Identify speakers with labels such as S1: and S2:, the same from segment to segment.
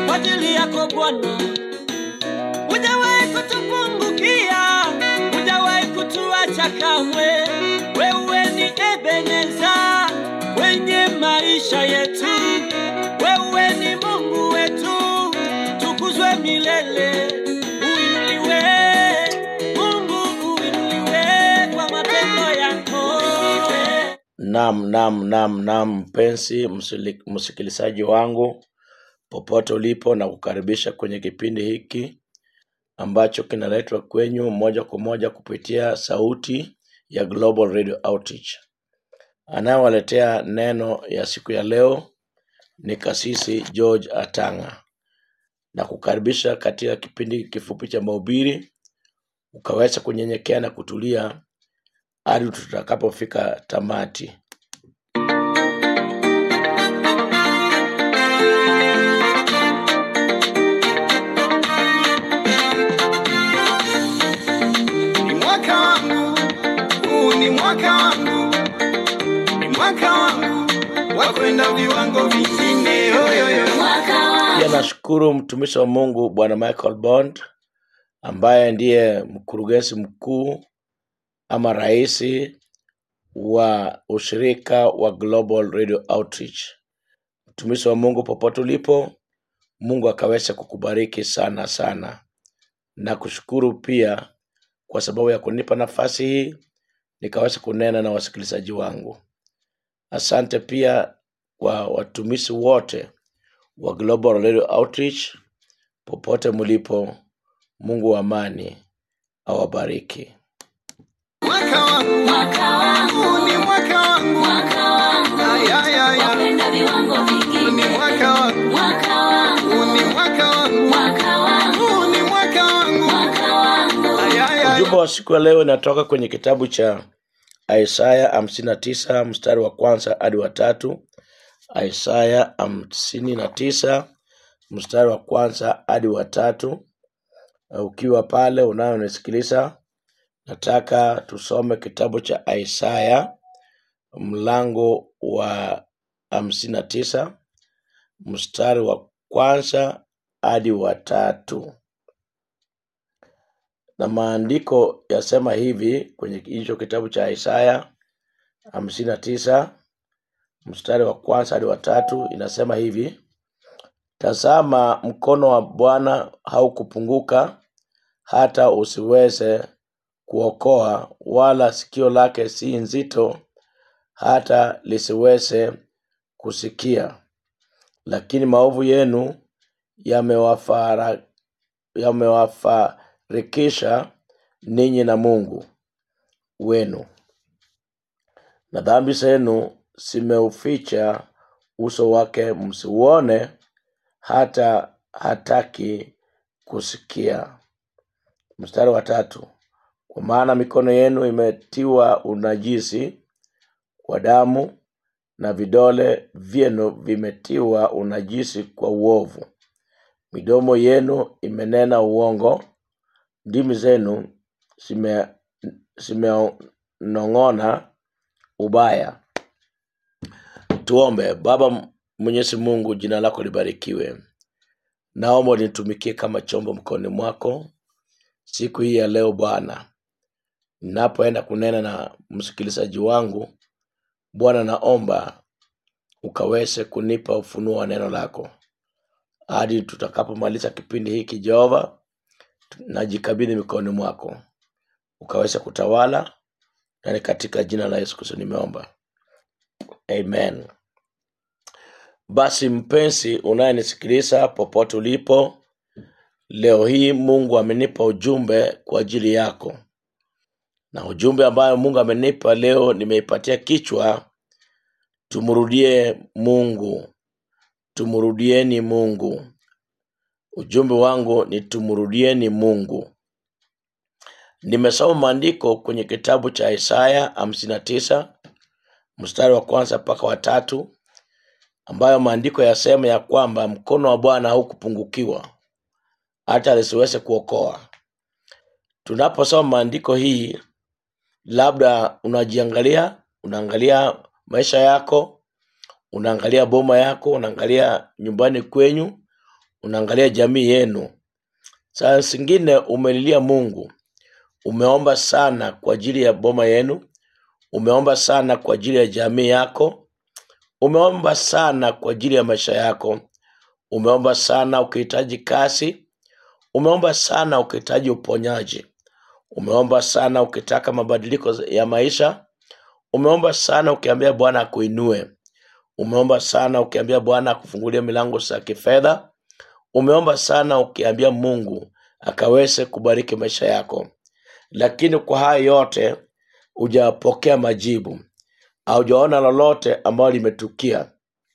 S1: kwa ajili yako Bwana. Hujawahi kutupungukia, hujawahi kutuacha kamwe. Wewe ni Ebeneza kwenye maisha yetu, wewe ni Mungu wetu, tukuzwe milele. Uinuliwe Mungu, uinuliwe kwa matendo yako.
S2: Nam, nam, nam, nam, mpenzi msili- msikilizaji wangu popote ulipo, na kukaribisha kwenye kipindi hiki ambacho kinaletwa kwenyu moja kwa moja kupitia sauti ya Global Radio Outreach. Anayewaletea neno ya siku ya leo ni Kasisi George Atanga, na kukaribisha katika kipindi kifupi cha mahubiri, ukaweza kunyenyekea na kutulia hadi tutakapofika tamati.
S3: Ni mwaka wangu, huu ni mwaka wangu, ni mwaka wangu wa kwenda viwango vingine. Oyoyo.
S2: Pia nashukuru mtumishi wa Mungu Bwana Michael Bond ambaye ndiye mkurugenzi mkuu ama rais wa ushirika wa Global Radio Outreach. Mtumishi wa Mungu, popote ulipo, Mungu akaweza kukubariki sana sana, na kushukuru pia kwa sababu ya kunipa nafasi hii nikaweza kunena na wasikilizaji wangu. Asante pia kwa watumishi wote wa Global Radio Outreach popote mlipo. Mungu wa amani awabariki.
S3: Mwaka wangu, huu ni mwaka wangu, Ay, ay, ay, ay. Huu ni mwaka wangu, huu ni mwaka wangu, huu ni mwaka wangu. Ay, ay, ay.
S2: Ujumbe wa siku ya leo inatoka kwenye kitabu cha Isaya hamsini na tisa mstari wa kwanza hadi wa tatu. Isaya hamsini na tisa mstari wa kwanza hadi wa tatu. Uh, Ukiwa pale unayonisikiliza, nataka tusome kitabu cha Isaya mlango wa hamsini na tisa mstari wa kwanza hadi wa tatu. na maandiko yasema hivi kwenye hicho kitabu cha Isaya hamsini na tisa mstari wa kwanza hadi wa tatu inasema hivi: Tazama, mkono wa Bwana haukupunguka hata usiweze kuokoa, wala sikio lake si nzito hata lisiweze kusikia. Lakini maovu yenu yamewafara- yamewafarikisha ninyi na Mungu wenu, na dhambi zenu zimeuficha uso wake msiuone, hata hataki kusikia. Mstari wa tatu, kwa maana mikono yenu imetiwa unajisi kwa damu, na vidole vyenu vimetiwa unajisi kwa uovu. Midomo yenu imenena uongo, ndimi zenu zime- zimenong'ona ubaya. Tuombe. Baba Mwenyezi Mungu, jina lako libarikiwe. Naomba nitumikie kama chombo mkononi mwako siku hii ya leo Bwana, ninapoenda kunena na msikilizaji wangu Bwana, naomba ukaweze kunipa ufunuo wa neno lako hadi tutakapomaliza kipindi hiki. Jehova, najikabidhi mikononi mwako, ukaweze kutawala, na ni katika jina la Yesu Kristo nimeomba, amen. Basi mpenzi unayenisikiliza popote ulipo, leo hii Mungu amenipa ujumbe kwa ajili yako, na ujumbe ambayo Mungu amenipa leo nimeipatia kichwa, tumrudie Mungu, tumrudieni Mungu. Ujumbe wangu ni tumrudieni Mungu. Nimesoma maandiko kwenye kitabu cha Isaya hamsini na tisa mstari wa kwanza mpaka wa tatu ambayo maandiko yasema ya kwamba mkono wa Bwana haukupungukiwa hata lisiweze kuokoa. Tunaposoma maandiko hii, labda unajiangalia, unaangalia maisha yako, unaangalia boma yako, unaangalia nyumbani kwenyu, unaangalia jamii yenu saa zingine umelilia mungu umeomba sana kwa ajili ya boma yenu umeomba sana kwa ajili ya jamii yako umeomba sana kwa ajili ya maisha yako umeomba sana ukihitaji kazi umeomba sana ukihitaji uponyaji umeomba sana ukitaka mabadiliko ya maisha umeomba sana ukiambia bwana akuinue umeomba sana ukiambia bwana akufungulie milango za kifedha umeomba sana ukiambia mungu akaweze kubariki maisha yako lakini kwa haya yote hujapokea majibu haujaona lolote ambayo limetukia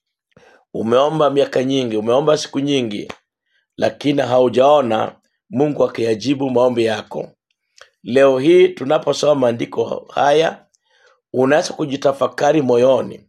S2: umeomba miaka nyingi umeomba siku nyingi lakini haujaona mungu akiyajibu maombi yako leo hii tunaposoma maandiko haya unaweza kujitafakari moyoni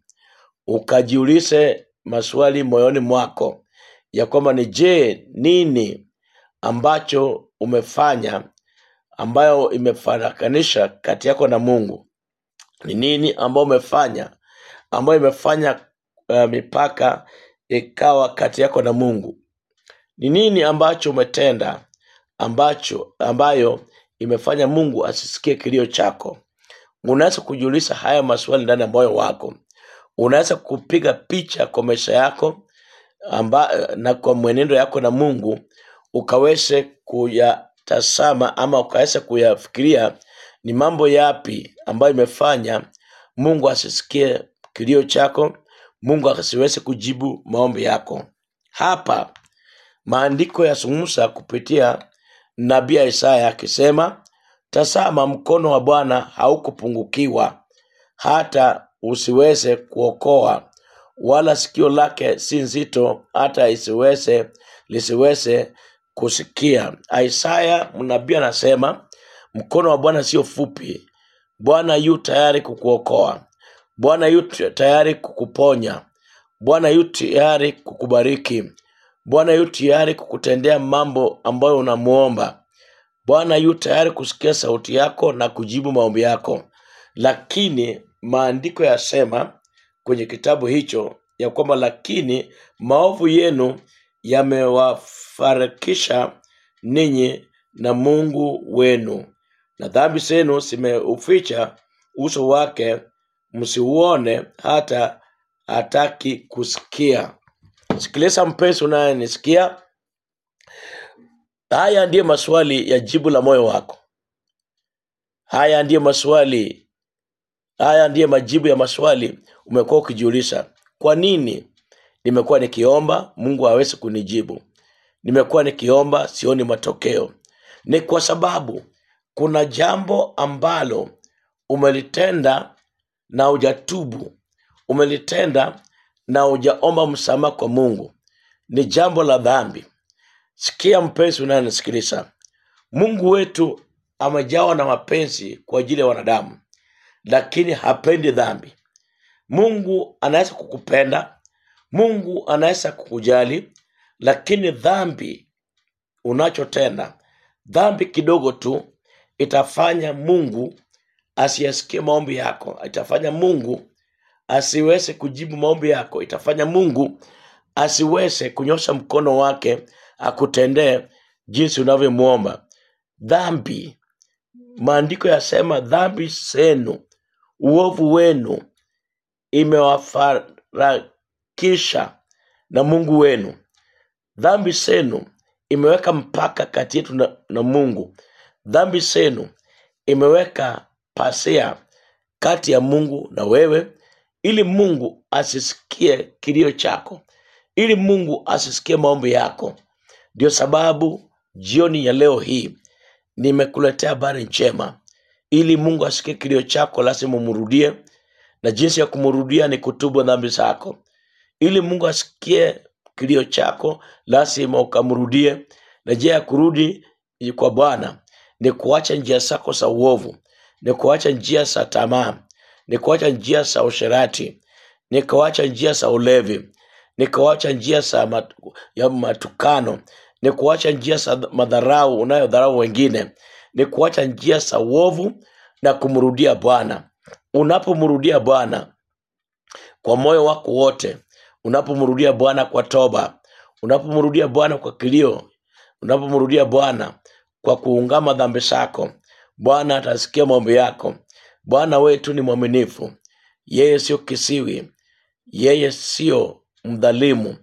S2: ukajiulize maswali moyoni mwako ya kwamba ni je nini ambacho umefanya ambayo imefarakanisha kati yako na mungu ni nini ambayo umefanya ambayo imefanya uh, mipaka ikawa kati yako na mungu ni nini ambacho umetenda ambacho ambayo imefanya mungu asisikie kilio chako unaweza kujiuliza haya maswali ndani ya moyo wako unaweza kupiga picha kwa maisha yako amba, na kwa mwenendo yako na mungu ukaweze kuyatazama ama ukaweze kuyafikiria ni mambo yapi ambayo imefanya mungu asisikie kilio chako mungu asiweze kujibu maombi yako hapa maandiko yazungumza kupitia nabii isaya akisema tazama mkono wa bwana haukupungukiwa hata usiweze kuokoa wala sikio lake si nzito hata isiweze lisiweze kusikia isaya mnabii anasema mkono wa bwana sio fupi bwana yu tayari kukuokoa bwana yu tayari kukuponya bwana yu tayari kukubariki bwana yu tayari kukutendea mambo ambayo unamuomba bwana yu tayari kusikia sauti yako na kujibu maombi yako lakini maandiko yasema kwenye kitabu hicho ya kwamba lakini maovu yenu yamewafarikisha ninyi na mungu wenu na dhambi zenu zimeuficha uso wake msiuone hata hataki kusikia sikiliza mpenzi unayenisikia haya ndiyo maswali ya jibu la moyo wako haya ndiyo maswali haya ndiyo majibu ya maswali umekuwa ukijiuliza kwa nini nimekuwa nikiomba mungu awezi kunijibu nimekuwa nikiomba sioni matokeo ni kwa sababu kuna jambo ambalo umelitenda na hujatubu umelitenda na hujaomba msamaha kwa mungu ni jambo la dhambi sikia mpenzi unayenisikiliza mungu wetu amejawa na mapenzi kwa ajili ya wanadamu lakini hapendi dhambi mungu anaweza kukupenda mungu anaweza kukujali lakini dhambi unachotenda dhambi kidogo tu itafanya mungu asiyasikie maombi yako itafanya mungu asiweze kujibu maombi yako itafanya mungu asiweze kunyosha mkono wake akutendee jinsi unavyomwomba dhambi maandiko yasema dhambi zenu uovu wenu imewafarakisha na mungu wenu dhambi zenu imeweka mpaka kati yetu na, na mungu dhambi zenu imeweka pasia kati ya mungu na wewe ili mungu asisikie kilio chako ili mungu asisikie maombi yako ndio sababu jioni ya leo hii nimekuletea habari njema ili mungu asikie kilio chako lazima umrudie na jinsi ya kumrudia ni kutubu dhambi zako ili mungu asikie kilio chako lazima ukamrudie na njia ya kurudi kwa bwana ni kuacha njia zako za uovu ni kuacha njia za tamaa ni kuacha njia za usherati ni kuacha njia za ulevi ni kuacha njia za mat, ya matukano ni kuacha njia za madharau unayodharau wengine ni kuacha njia za uovu na kumrudia bwana unapomrudia bwana kwa moyo wako wote unapomrudia bwana kwa toba unapomrudia bwana kwa kilio unapomrudia bwana kwa kuungama dhambi zako bwana atasikia maombi yako bwana wetu ni mwaminifu yeye sio kisiwi yeye sio mdhalimu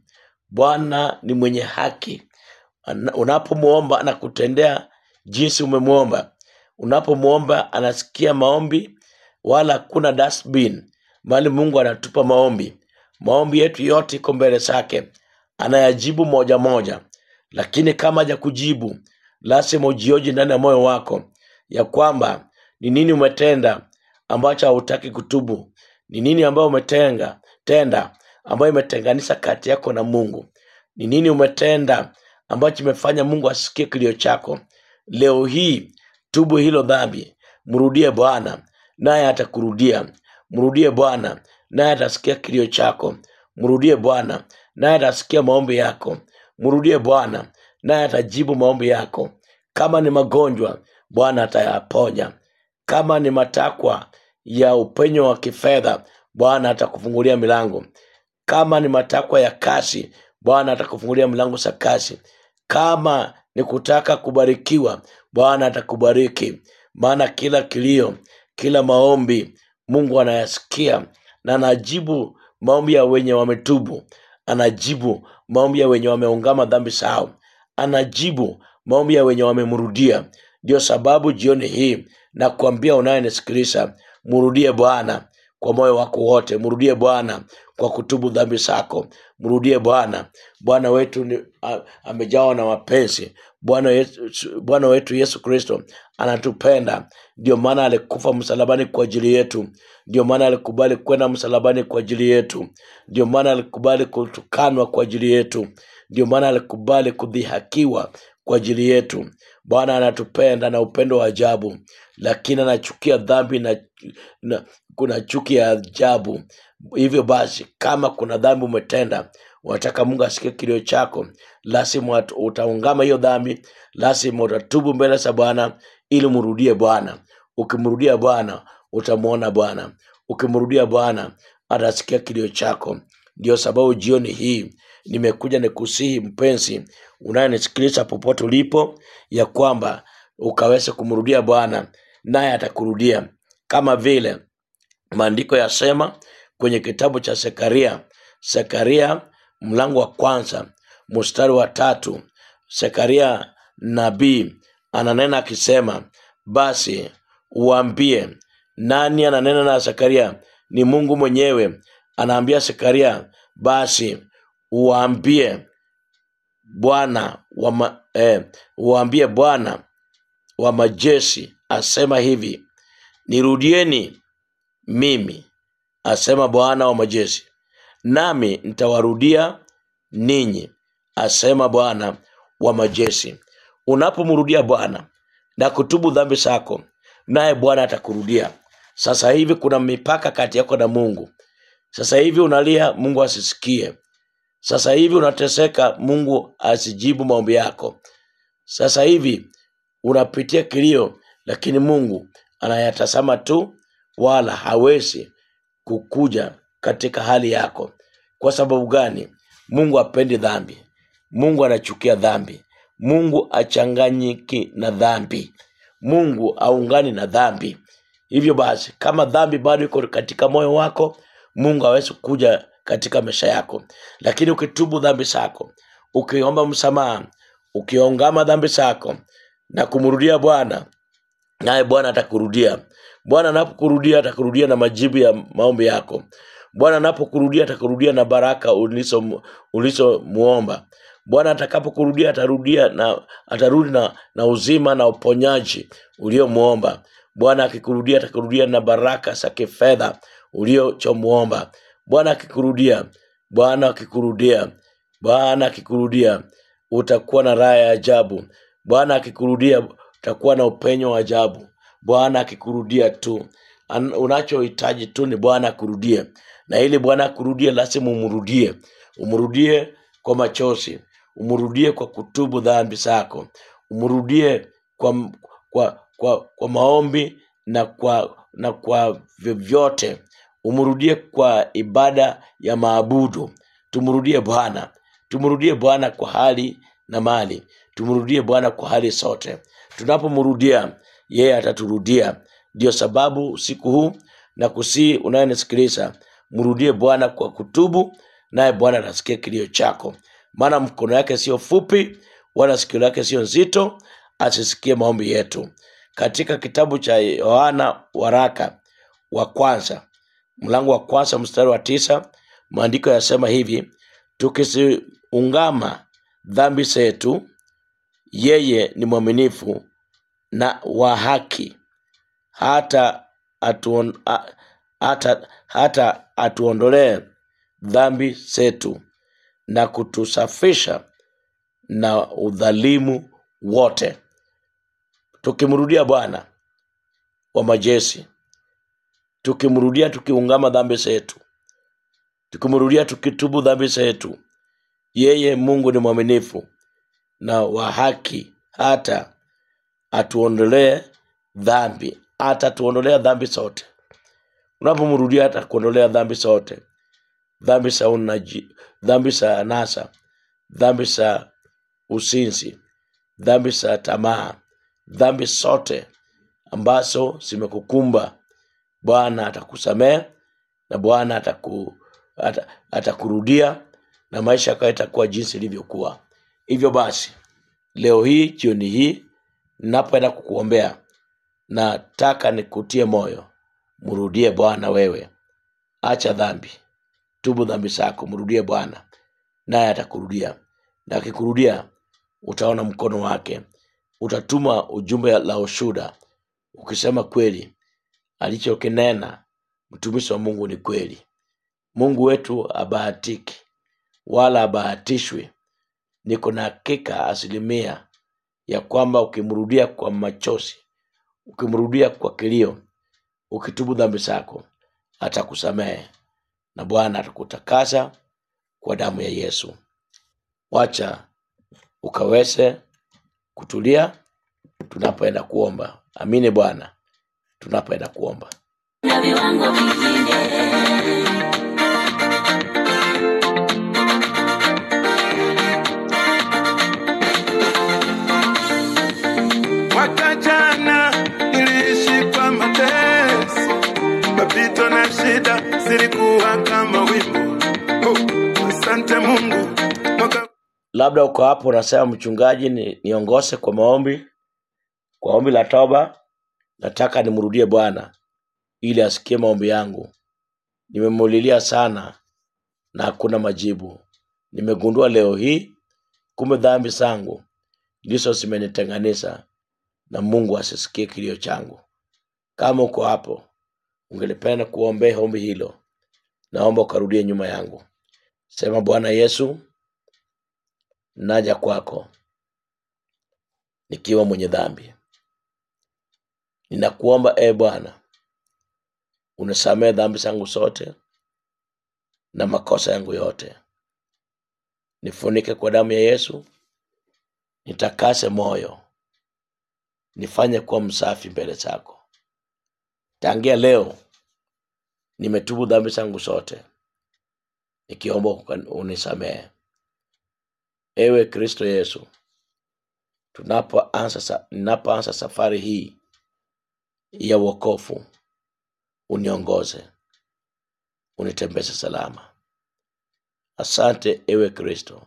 S2: bwana ni mwenye haki Ana- unapomwomba anakutendea jinsi umemwomba unapomwomba anasikia maombi wala hakuna dustbin bali mungu anatupa maombi maombi yetu yote iko mbele zake anayajibu moja moja lakini kama haja kujibu lazima ujioji ndani ya moyo wako ya kwamba ni nini umetenda ambacho hautaki kutubu ni nini ambayo umetenga tenda ambayo imetenganisha kati yako na mungu ni nini umetenda ambacho imefanya mungu asikie kilio chako leo hii tubu hilo dhambi mrudie bwana naye atakurudia mrudie bwana naye atasikia kilio chako mrudie bwana naye atasikia maombi yako mrudie bwana naye atajibu maombi yako kama ni magonjwa bwana atayaponya kama ni matakwa ya upenyo wa kifedha bwana atakufungulia milango kama ni matakwa ya kasi bwana atakufungulia mlango za kasi kama ni kutaka kubarikiwa bwana atakubariki maana kila kilio kila maombi mungu anayasikia na anajibu maombi ya wenye wametubu anajibu maombi ya wenye wameungama dhambi zao anajibu maombi ya wenye wamemrudia ndio sababu jioni hii na kuambia unayenisikiliza mrudie bwana kwa moyo wako wote mrudie bwana kwa kutubu dhambi zako mrudie bwana bwana wetu ni, a, amejawa na mapenzi bwana yesu- bwana wetu yesu kristo anatupenda ndio maana alikufa msalabani kwa ajili yetu ndio maana alikubali kwenda msalabani kwa ajili yetu ndio maana alikubali kutukanwa kwa ajili yetu ndio maana alikubali kudhihakiwa kwa ajili yetu bwana anatupenda na upendo wa ajabu lakini anachukia dhambi na, na kuna chuki ya ajabu hivyo basi kama kuna dhambi umetenda unataka mungu asikie kilio chako lazima ut- utaungama hiyo dhambi lazima utatubu mbele za bwana ili mrudie bwana ukimrudia bwana utamwona bwana ukimrudia bwana atasikia kilio chako ndio sababu jioni hii nimekuja nikusihi mpenzi unayenisikiliza popote ulipo ya kwamba ukaweze kumrudia bwana naye atakurudia kama vile maandiko yasema kwenye kitabu cha sekaria sekaria mlango wa kwanza mstari wa tatu sekaria nabii ananena akisema basi uambie nani ananena na sekaria ni mungu mwenyewe anaambia sekaria basi uambie bwana wa ma, eh, uambie bwana wa majeshi asema hivi nirudieni mimi asema bwana wa majeshi nami nitawarudia ninyi asema bwana wa majeshi unapomrudia bwana na kutubu dhambi zako naye bwana atakurudia sasa hivi kuna mipaka kati yako na mungu sasa hivi unalia mungu asisikie sasa hivi unateseka mungu asijibu maombi yako sasa hivi unapitia kilio lakini mungu anayatazama tu wala hawezi kukuja katika hali yako kwa sababu gani mungu apendi dhambi mungu anachukia dhambi mungu achanganyiki na dhambi mungu aungani na dhambi hivyo basi kama dhambi bado iko katika moyo wako mungu hawezi kuja katika maisha yako lakini ukitubu dhambi zako ukiomba msamaha ukiongama dhambi zako na kumrudia bwana naye bwana atakurudia bwana anapokurudia atakurudia na majibu ya maombi yako bwana anapokurudia atakurudia na baraka ulizo- ulizomuomba bwana atakapokurudia atarudia na atarudi na, na uzima na uponyaji uliomwomba bwana akikurudia atakurudia na baraka za kifedha uliochomwomba bwana akikurudia bwana akikurudia bwana akikurudia utakuwa na raha ya ajabu bwana akikurudia utakuwa na upenyo wa ajabu bwana akikurudia tu An- unachohitaji tu ni bwana akurudie na ili bwana akurudie lazima umrudie umrudie kwa machozi umrudie kwa kutubu dhambi zako umrudie kwa, kwa, kwa, kwa maombi na kwa na kwa vyovyote umrudie kwa ibada ya maabudu tumrudie bwana tumrudie bwana kwa hali na mali tumrudie bwana kwa hali sote tunapomrudia yeye ataturudia ndio sababu usiku huu na kusii unayenisikiliza mrudie bwana kwa kutubu naye bwana atasikia kilio chako maana mkono yake sio fupi wala sikio lake sio nzito asisikie maombi yetu katika kitabu cha yohana waraka wa kwanza mlango wa kwanza mstari wa tisa maandiko yasema hivi tukisiungama dhambi zetu yeye ni mwaminifu na wa haki hata atuon, a, hata, hata atuondolee dhambi zetu na kutusafisha na udhalimu wote tukimrudia bwana wa majeshi tukimrudia tukiungama dhambi zetu tukimrudia tukitubu dhambi zetu yeye mungu ni mwaminifu na wa haki hata atuondolee dhambi hata tuondolea dhambi zote unapomrudia hata kuondolea dhambi zote dhambi za unaji dhambi za anasa dhambi za usinzi dhambi za tamaa dhambi zote ambazo zimekukumba bwana atakusamehe na bwana ataku, ata, atakurudia na maisha yako itakuwa jinsi ilivyokuwa hivyo basi leo hii jioni hii ninapoenda kukuombea nataka nikutie moyo mrudie bwana wewe acha dhambi tubu dhambi zako mrudie bwana naye atakurudia na akikurudia utaona mkono wake utatuma ujumbe la ushuda ukisema kweli alichokinena mtumishi wa mungu ni kweli mungu wetu abahatiki wala abahatishwi niko na hakika asilimia ya kwamba ukimrudia kwa machozi ukimrudia kwa kilio ukitubu dhambi zako atakusamehe na bwana atakutakasa kwa damu ya yesu wacha ukaweze kutulia tunapoenda kuomba amini bwana tunapoenda kuomba
S4: na viwango vingine
S3: Mwaka jana niliishi kwa mateso, mapito na shida zilikuwa kama wimbo. Oh, asante Mungu. Mwaka
S2: labda uko hapo unasema mchungaji ni, niongose kwa maombi kwa ombi la toba nataka nimrudie bwana ili asikie maombi yangu nimemulilia sana na hakuna majibu nimegundua leo hii kumbe dhambi zangu ndizo zimenitenganisha na mungu asisikie kilio changu kama uko hapo ungelipenda kuombea ombi hilo naomba ukarudie nyuma yangu sema bwana yesu naja kwako nikiwa mwenye dhambi ninakuomba e bwana unisamehe dhambi zangu zote na makosa yangu yote nifunike kwa damu ya yesu nitakase moyo nifanye kuwa msafi mbele zako tangia leo nimetubu dhambi zangu zote nikiomba uka- unisamehe ewe kristo yesu tunapoanza sa- ninapoanza safari hii ya wokofu uniongoze unitembeze salama asante ewe kristo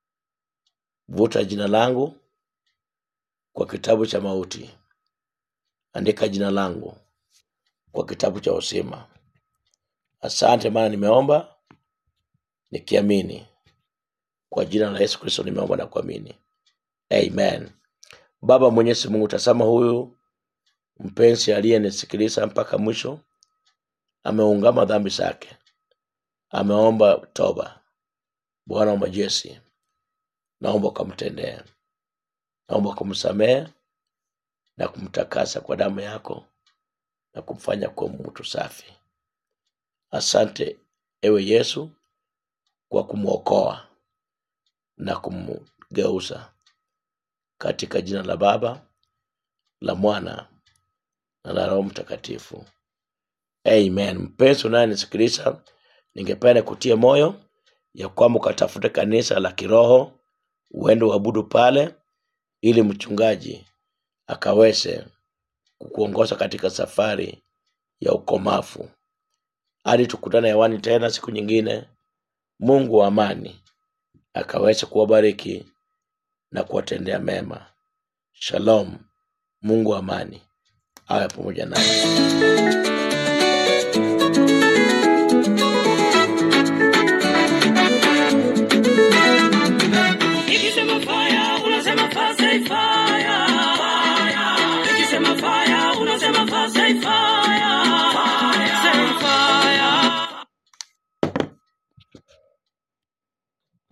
S2: vuta jina langu kwa kitabu cha mauti andika jina langu kwa kitabu cha uzima asante maana nimeomba nikiamini kwa jina la yesu kristo nimeomba na kuamini amen baba mwenyezi mungu tazama huyu mpenzi aliyenisikiliza mpaka mwisho ameungama dhambi zake ameomba toba bwana wa majeshi naomba ukamtendee naomba ukamsamehe na kumtakasa kwa damu yako na kumfanya kuwa mtu safi asante ewe yesu kwa kumwokoa na kumgeuza katika jina la baba la mwana na la roho mtakatifu amen mpenzi unayenisikiliza ningependa kutia moyo ya kwamba ukatafute kanisa la kiroho uende uabudu pale ili mchungaji akaweze kukuongoza katika safari ya ukomavu hadi tukutane hewani tena siku nyingine mungu wa amani akaweze kuwabariki na kuwatendea mema shalom mungu wa amani awe pamoja naye